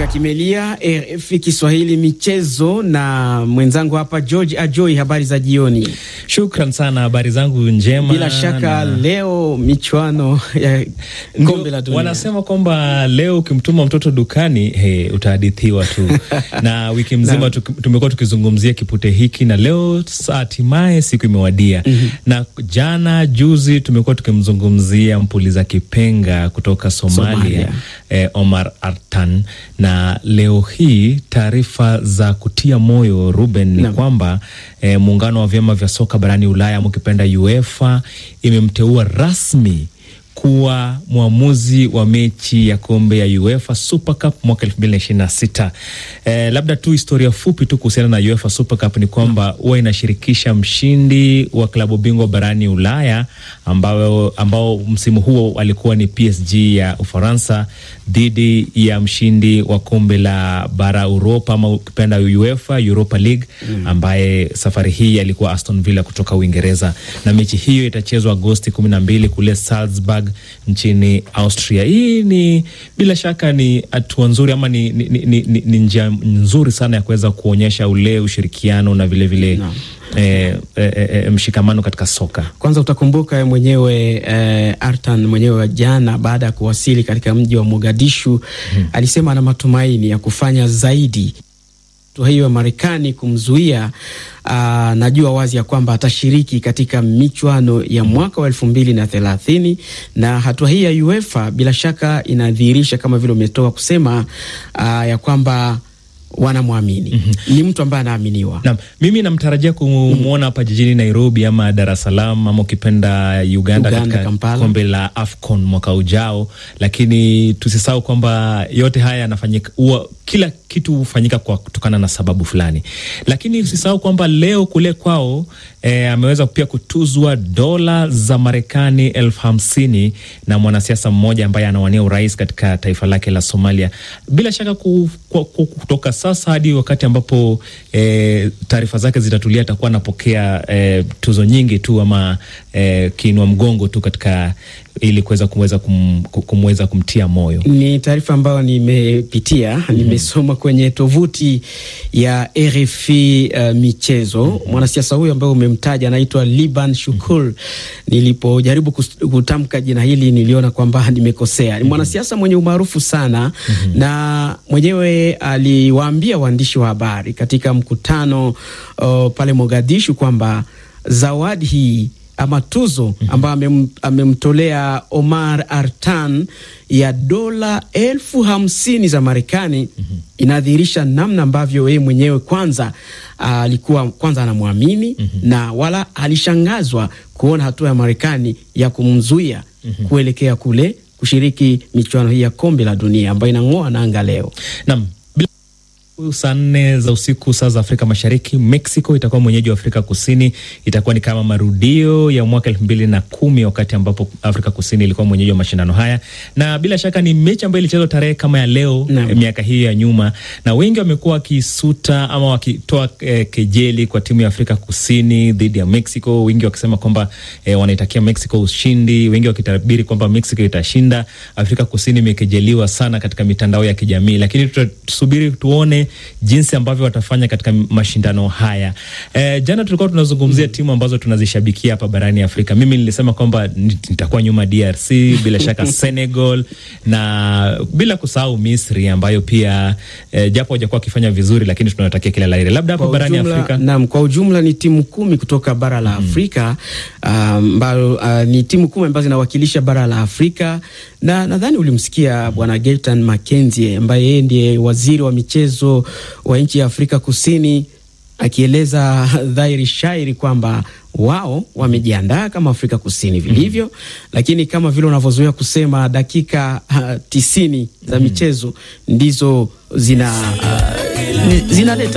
kimelia RFI Kiswahili michezo na mwenzangu hapa George Ajoi. Habari za jioni. Shukran sana, habari zangu njema. Bila shaka na... leo michuano ya kombe la dunia, wanasema kwamba leo ukimtuma mtoto dukani he, utahadithiwa tu na wiki mzima tumekuwa tukizungumzia kipute hiki na leo hatimaye siku imewadia. mm -hmm. Na jana juzi tumekuwa tukimzungumzia mpuliza kipenga kutoka Somalia, Somalia. Eh, Omar Artan na leo hii taarifa za kutia moyo Ruben ni kwamba eh, muungano wa vyama vya soka barani Ulaya mukipenda UEFA imemteua rasmi kuwa mwamuzi wa mechi ya kombe ya UEFA Super Cup mwaka elfu mbili na ishirini na sita. Eh, labda tu historia fupi tu kuhusiana na UEFA Super Cup ni kwamba huwa inashirikisha mshindi wa klabu bingwa barani Ulaya ambao, ambao msimu huo alikuwa ni PSG ya Ufaransa dhidi ya mshindi wa kombe la bara Uropa ama ukipenda UEFA Europa League ambaye safari hii alikuwa Aston Villa kutoka Uingereza, na mechi hiyo itachezwa Agosti kumi na mbili kule Salzburg nchini Austria. Hii ni bila shaka ni hatua nzuri ama ni, ni, ni, ni, ni njia nzuri sana ya kuweza kuonyesha ule ushirikiano na vilevile vile, no. E, e, e, mshikamano katika soka. Kwanza utakumbuka mwenyewe e, Artan mwenyewe jana baada ya kuwasili katika mji wa Mogadishu hmm, alisema ana matumaini ya kufanya zaidi hatua hiyo ya Marekani kumzuia. Uh, najua wazi ya kwamba atashiriki katika michuano ya mwaka wa elfu mbili na thelathini na hatua hii ya UEFA bila shaka inadhihirisha kama vile umetoka kusema uh, ya kwamba wanamwamini mm -hmm. Ni mtu ambaye anaaminiwa. Naam, mimi namtarajia kumwona hapa mm -hmm. jijini Nairobi ama Dar es Salaam ama ukipenda Uganda, Uganda katika kombe la AFCON mwaka ujao, lakini tusisahau kwamba yote haya yanafanyika, kila kitu hufanyika kwa kutokana na sababu fulani, lakini usisahau kwamba leo kule kwao e, ameweza pia kutuzwa dola za Marekani elfu hamsini na mwanasiasa mmoja ambaye anawania urais katika taifa lake la Somalia. Bila shaka ku, ku, ku, kutoka sasa hadi wakati ambapo e, taarifa zake zitatulia atakuwa anapokea e, tuzo nyingi tu ama e, kiinua mgongo tu katika ili kuweza kumweza kum, kumweza kumtia moyo. Ni taarifa ambayo nimepitia mm -hmm. Nimesoma kwenye tovuti ya RFI uh, michezo mm -hmm. Mwanasiasa huyo ambaye umemtaja anaitwa Liban Shukur mm -hmm. Nilipojaribu kutamka jina hili niliona kwamba nimekosea. Ni mwanasiasa mwenye umaarufu sana mm -hmm. Na mwenyewe aliwaambia waandishi wa habari katika mkutano uh, pale Mogadishu kwamba zawadi hii ama tuzo ambayo amemtolea Omar Artan ya dola elfu hamsini za Marekani mm -hmm. Inadhihirisha namna ambavyo yeye mwenyewe kwanza alikuwa uh, kwanza anamwamini mm -hmm. na wala alishangazwa kuona hatua ya Marekani ya kumzuia mm -hmm. kuelekea kule kushiriki michuano hii ya kombe la dunia ambayo inang'oa nanga leo. Naam. Saa nne za usiku saa za Afrika Mashariki, Mexico itakuwa mwenyeji wa Afrika Kusini. Itakuwa ni kama marudio ya mwaka elfu mbili na kumi wakati ambapo Afrika Kusini ilikuwa mwenyeji wa mashindano haya, na bila shaka ni mechi ambayo ilichezwa tarehe kama ya leo eh, miaka hiyo ya nyuma, na wengi wamekuwa wakisuta ama wakitoa eh, kejeli kwa timu ya Afrika Kusini dhidi ya Mexico, wengi wakisema kwamba eh, wanaitakia Mexico ushindi, wengi wakitabiri kwamba Mexico itashinda. Afrika Kusini imekejeliwa sana katika mitandao ya kijamii, lakini tutasubiri tuone jinsi ambavyo watafanya katika mashindano haya. E, jana tulikuwa tunazungumzia mm, timu ambazo tunazishabikia hapa barani Afrika. Mimi nilisema kwamba nitakuwa nyuma DRC, bila shaka Senegal na bila kusahau Misri ambayo pia e, japo hawajakuwa wakifanya vizuri, lakini tunawatakia kila laheri. Labda hapa barani ujumla, Afrika naam, kwa ujumla ni timu kumi kutoka bara la Afrika ambayo um, uh, ni timu kumi ambazo zinawakilisha bara la Afrika na nadhani ulimsikia Bwana Geltan Mackenzie ambaye yeye ndiye waziri wa michezo wa nchi ya Afrika Kusini akieleza dhahiri shairi kwamba wao wamejiandaa kama Afrika Kusini vilivyo, mm -hmm. Lakini kama vile unavyozoea kusema dakika uh, tisini za michezo ndizo zina uh, zinaleta